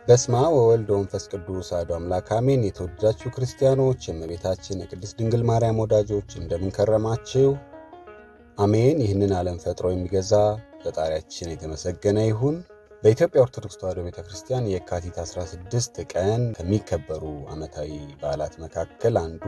በስመ አብ ወወልድ ወመንፈስ ቅዱስ አሐዱ አምላክ አሜን። የተወደዳችሁ ክርስቲያኖች፣ የእመቤታችን የቅድስት ድንግል ማርያም ወዳጆች እንደምን ከረማችሁ? አሜን። ይህንን ዓለም ፈጥሮ የሚገዛ ፈጣሪያችን የተመሰገነ ይሁን። በኢትዮጵያ ኦርቶዶክስ ተዋሕዶ ቤተ ክርስቲያን የካቲት 16 ቀን ከሚከበሩ ዓመታዊ በዓላት መካከል አንዱ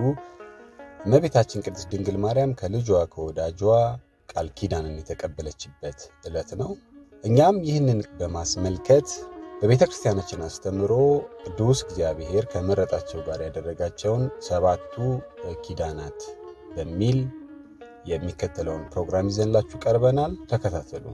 እመቤታችን ቅድስት ድንግል ማርያም ከልጇ ከወዳጇ ቃል ኪዳንን የተቀበለችበት ዕለት ነው። እኛም ይህንን በማስመልከት በቤተ ክርስቲያናችን አስተምሮ ቅዱስ እግዚአብሔር ከመረጣቸው ጋር ያደረጋቸውን ሰባቱ ኪዳናት በሚል የሚከተለውን ፕሮግራም ይዘንላችሁ ቀርበናል። ተከታተሉ።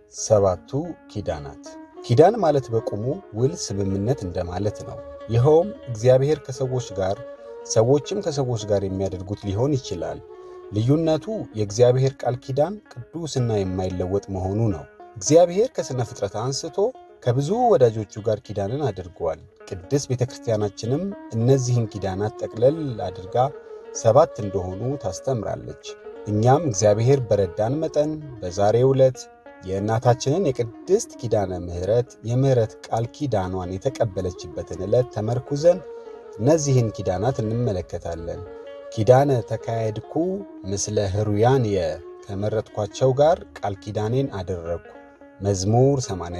ሰባቱ ኪዳናት። ኪዳን ማለት በቁሙ ውል፣ ስምምነት እንደማለት ነው። ይኸውም እግዚአብሔር ከሰዎች ጋር ሰዎችም ከሰዎች ጋር የሚያደርጉት ሊሆን ይችላል። ልዩነቱ የእግዚአብሔር ቃል ኪዳን ቅዱስና የማይለወጥ መሆኑ ነው። እግዚአብሔር ከሥነ ፍጥረት አንስቶ ከብዙ ወዳጆቹ ጋር ኪዳንን አድርጓል። ቅድስት ቤተ ክርስቲያናችንም እነዚህን ኪዳናት ጠቅለል አድርጋ ሰባት እንደሆኑ ታስተምራለች። እኛም እግዚአብሔር በረዳን መጠን በዛሬው ዕለት የእናታችንን የቅድስት ኪዳነ ምሕረት የምሕረት ቃል ኪዳኗን የተቀበለችበትን ዕለት ተመርኩዘን እነዚህን ኪዳናት እንመለከታለን። ኪዳነ ተካሄድኩ ምስለ ሕሩያንየ ከመረጥኳቸው ጋር ቃል ኪዳኔን አደረግኩ። መዝሙር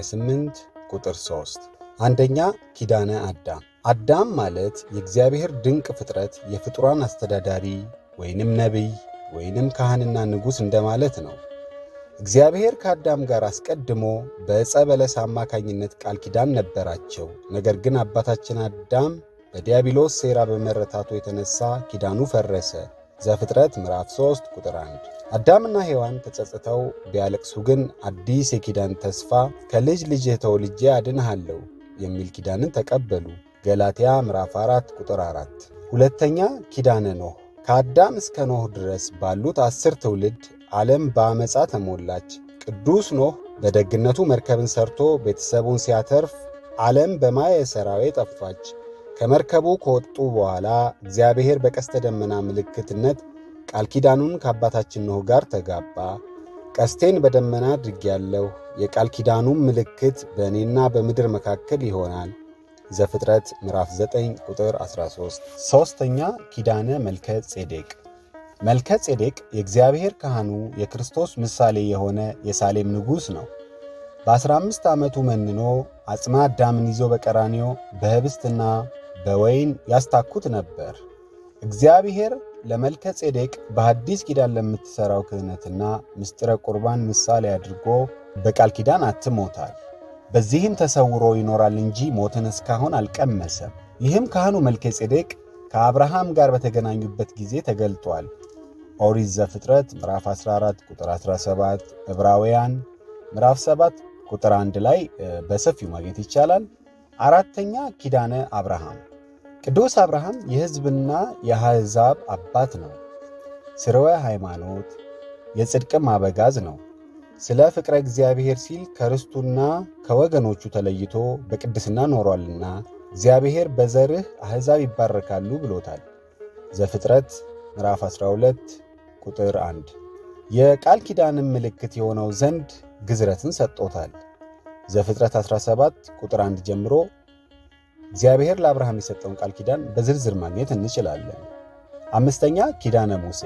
88 ቁጥር 3። አንደኛ ኪዳነ አዳም። አዳም ማለት የእግዚአብሔር ድንቅ ፍጥረት የፍጡራን አስተዳዳሪ ወይንም ነቢይ ወይንም ካህንና ንጉሥ እንደማለት ነው። እግዚአብሔር ከአዳም ጋር አስቀድሞ በዕፀ በለስ አማካኝነት ቃል ኪዳን ነበራቸው። ነገር ግን አባታችን አዳም በዲያብሎስ ሴራ በመረታቱ የተነሳ ኪዳኑ ፈረሰ። ዘፍጥረት ምዕራፍ 3 ቁጥር 1። አዳምና ሔዋን ተጸጽተው ቢያለቅሱ ግን አዲስ የኪዳን ተስፋ ከልጅ ልጅህ ተወልጄ አድንሃለሁ የሚል ኪዳንን ተቀበሉ። ገላትያ ምዕራፍ 4 ቁጥር 4። ሁለተኛ ኪዳነ ኖህ። ከአዳም እስከ ኖህ ድረስ ባሉት አስር ትውልድ ዓለም በአመፃ ተሞላች። ቅዱስ ኖህ በደግነቱ መርከብን ሰርቶ ቤተሰቡን ሲያተርፍ ዓለም በማየ ሰራዌ ጠፋች። ከመርከቡ ከወጡ በኋላ እግዚአብሔር በቀስተ ደመና ምልክትነት ቃል ኪዳኑን ከአባታችን ኖህ ጋር ተጋባ። ቀስቴን በደመና አድርጌያለሁ፣ የቃል ኪዳኑም ምልክት በእኔና በምድር መካከል ይሆናል። ዘፍጥረት ምዕራፍ 9 ቁጥር 13። ሦስተኛ ኪዳነ መልከ ጼዴቅ። መልከ ጼዴቅ የእግዚአብሔር ካህኑ የክርስቶስ ምሳሌ የሆነ የሳሌም ንጉሥ ነው። በ15 ዓመቱ መንኖ አጽመ አዳምን ይዞ በቀራንዮ በህብስትና በወይን ያስታኩት ነበር። እግዚአብሔር ለመልከ ጼዴቅ በሐዲስ ኪዳን ለምትሠራው ክህነትና ምስጢረ ቁርባን ምሳሌ አድርጎ በቃል ኪዳን አትሞታል። በዚህም ተሰውሮ ይኖራል እንጂ ሞትን እስካሁን አልቀመሰም። ይህም ካህኑ መልከ ጼዴቅ ከአብርሃም ጋር በተገናኙበት ጊዜ ተገልጧል። ኦሪት ዘፍጥረት ምዕራፍ 14 ቁጥር 17፣ ዕብራውያን ምዕራፍ 7 ቁጥር 1 ላይ በሰፊው ማግኘት ይቻላል። አራተኛ ኪዳነ አብርሃም። ቅዱስ አብርሃም የሕዝብና የአሕዛብ አባት ነው። ስርወ ሃይማኖት የጽድቅም አበጋዝ ነው። ስለ ፍቅረ እግዚአብሔር ሲል ከርስቱና ከወገኖቹ ተለይቶ በቅድስና ኖሯልና እግዚአብሔር በዘርህ አሕዛብ ይባረካሉ ብሎታል። ዘፍጥረት ምዕራፍ 12 ቁጥር 1 የቃል ኪዳንም ምልክት የሆነው ዘንድ ግዝረትን ሰጥቶታል። ዘፍጥረት 17 ቁጥር 1 ጀምሮ እግዚአብሔር ለአብርሃም የሰጠውን ቃል ኪዳን በዝርዝር ማግኘት እንችላለን። አምስተኛ ኪዳነ ሙሴ።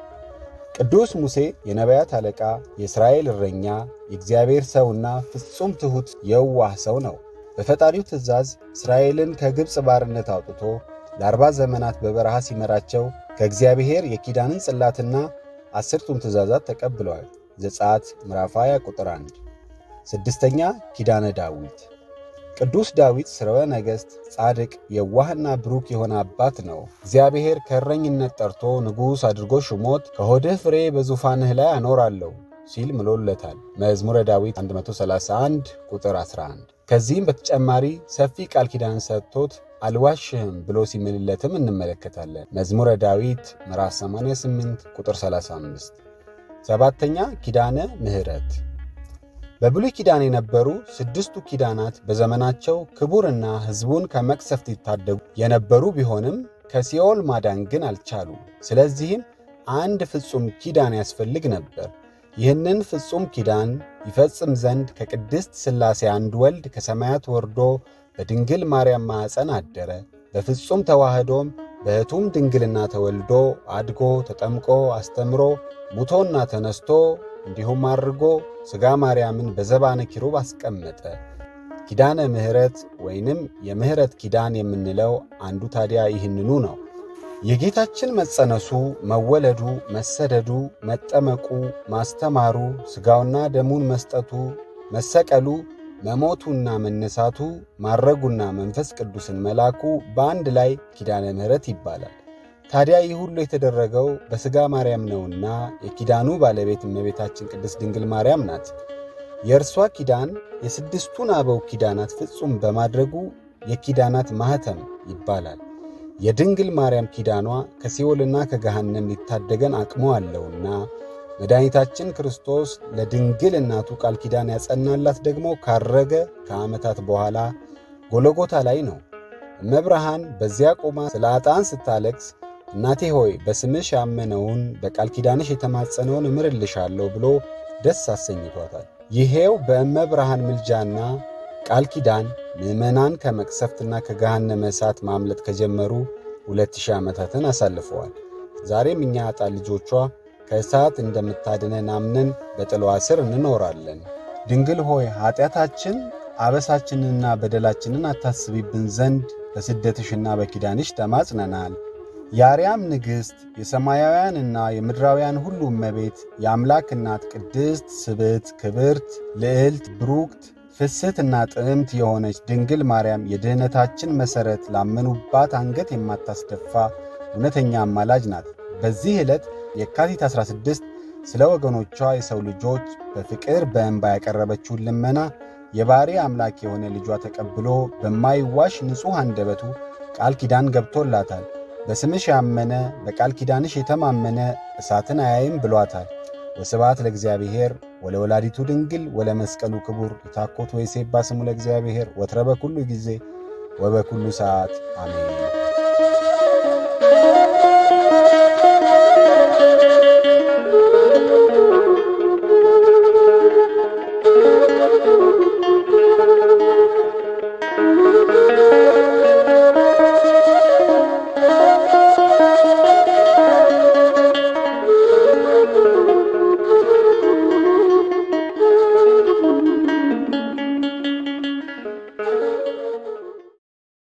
ቅዱስ ሙሴ የነቢያት አለቃ፣ የእስራኤል እረኛ፣ የእግዚአብሔር ሰውና ፍጹም ትሑት የዋህ ሰው ነው። በፈጣሪው ትእዛዝ እስራኤልን ከግብፅ ባርነት አውጥቶ ለአርባ ዘመናት በበረሃ ሲመራቸው ከእግዚአብሔር የኪዳንን ጽላትና አስርቱን ትእዛዛት ተቀብለዋል። ዘጸአት ምዕራፍ 20 ቁጥር 1። ስድስተኛ ኪዳነ ዳዊት። ቅዱስ ዳዊት ስርወ ነገሥት፣ ጻድቅ፣ የዋህና ብሩክ የሆነ አባት ነው። እግዚአብሔር ከእረኝነት ጠርቶ ንጉሥ አድርጎ ሹሞት ከሆድህ ፍሬ በዙፋንህ ላይ አኖራለሁ ሲል ምሎለታል። መዝሙረ ዳዊት 131 ቁጥር 11። ከዚህም በተጨማሪ ሰፊ ቃል ኪዳን ሰጥቶት አልዋሽህም ብሎ ሲምልለትም እንመለከታለን። መዝሙረ ዳዊት ምዕራፍ 88 ቁጥር 35። ሰባተኛ ኪዳነ ምሕረት በብሉይ ኪዳን የነበሩ ስድስቱ ኪዳናት በዘመናቸው ክቡርና ሕዝቡን ከመቅሰፍት ይታደጉ የነበሩ ቢሆንም ከሲኦል ማዳን ግን አልቻሉም። ስለዚህም አንድ ፍጹም ኪዳን ያስፈልግ ነበር። ይህንን ፍጹም ኪዳን ይፈጽም ዘንድ ከቅድስት ሥላሴ አንድ ወልድ ከሰማያት ወርዶ በድንግል ማርያም ማኅፀን አደረ። በፍጹም ተዋህዶም በሕቱም ድንግልና ተወልዶ አድጎ ተጠምቆ አስተምሮ ሙቶና ተነስቶ እንዲሁም አድርጎ ሥጋ ማርያምን በዘባነ ኪሩብ አስቀመጠ። ኪዳነ ምሕረት ወይንም የምሕረት ኪዳን የምንለው አንዱ ታዲያ ይህንኑ ነው። የጌታችን መጸነሱ፣ መወለዱ፣ መሰደዱ፣ መጠመቁ፣ ማስተማሩ፣ ሥጋውና ደሙን መስጠቱ፣ መሰቀሉ፣ መሞቱና መነሳቱ፣ ማረጉና መንፈስ ቅዱስን መላኩ በአንድ ላይ ኪዳነ ምሕረት ይባላል። ታዲያ ይህ ሁሉ የተደረገው በሥጋ ማርያም ነውና የኪዳኑ ባለቤት እመቤታችን ቅድስት ድንግል ማርያም ናት። የእርሷ ኪዳን የስድስቱን አበው ኪዳናት ፍጹም በማድረጉ የኪዳናት ማኅተም ይባላል። የድንግል ማርያም ኪዳኗ ከሲኦልና ከገሃነም ሊታደገን አቅሞ አለውና መድኃኒታችን ክርስቶስ ለድንግል እናቱ ቃል ኪዳን ያጸናላት ደግሞ ካረገ ከዓመታት በኋላ ጎለጎታ ላይ ነው። እመብርሃን በዚያ ቆማ ስለ ዕጣን ስታለቅስ እናቴ ሆይ በስምሽ ያመነውን በቃል ኪዳንሽ የተማጸነውን እምርልሻለሁ ብሎ ደስ አሰኝቷታል። ይሄው በእመብርሃን ምልጃና ቃል ኪዳን ምዕመናን ከመቅሰፍትና ከገሃነመ እሳት ማምለጥ ከጀመሩ ሁለት ሺህ ዓመታትን አሳልፈዋል። ዛሬም እኛ ዕጣን ልጆቿ ከእሳት እንደምታድነን አምነን በጥላዋ ስር እንኖራለን። ድንግል ሆይ ኀጢአታችን አበሳችንንና በደላችንን አታስቢብን ዘንድ በስደትሽና በኪዳንሽ ተማጽነናል። የአርያም ንግሥት የሰማያውያንና የምድራውያን ሁሉ እመቤት የአምላክ እናት ቅድስት ስብዕት ክብርት ልዕልት ብሩክት ፍስሕትና ጥዕምት የሆነች ድንግል ማርያም የድኅነታችን መሠረት ላመኑባት አንገት የማታስደፋ እውነተኛ አማላጅ ናት። በዚህ ዕለት የካቲት 16 ስለ ወገኖቿ የሰው ልጆች በፍቅር በእንባ ያቀረበችውን ልመና የባሕሪ አምላክ የሆነ ልጇ ተቀብሎ በማይዋሽ ንጹሕ አንደበቱ ቃል ኪዳን ገብቶላታል። በስምሽ ያመነ በቃል ኪዳንሽ የተማመነ እሳትን አያይም ብሏታል። ወስብሐት ለእግዚአብሔር ወለወላዲቱ ድንግል ወለመስቀሉ ክቡር ይታኮት ወይሴባ ስሙ ለእግዚአብሔር ወትረ በኩሉ ጊዜ ወበኩሉ ሰዓት አሜን።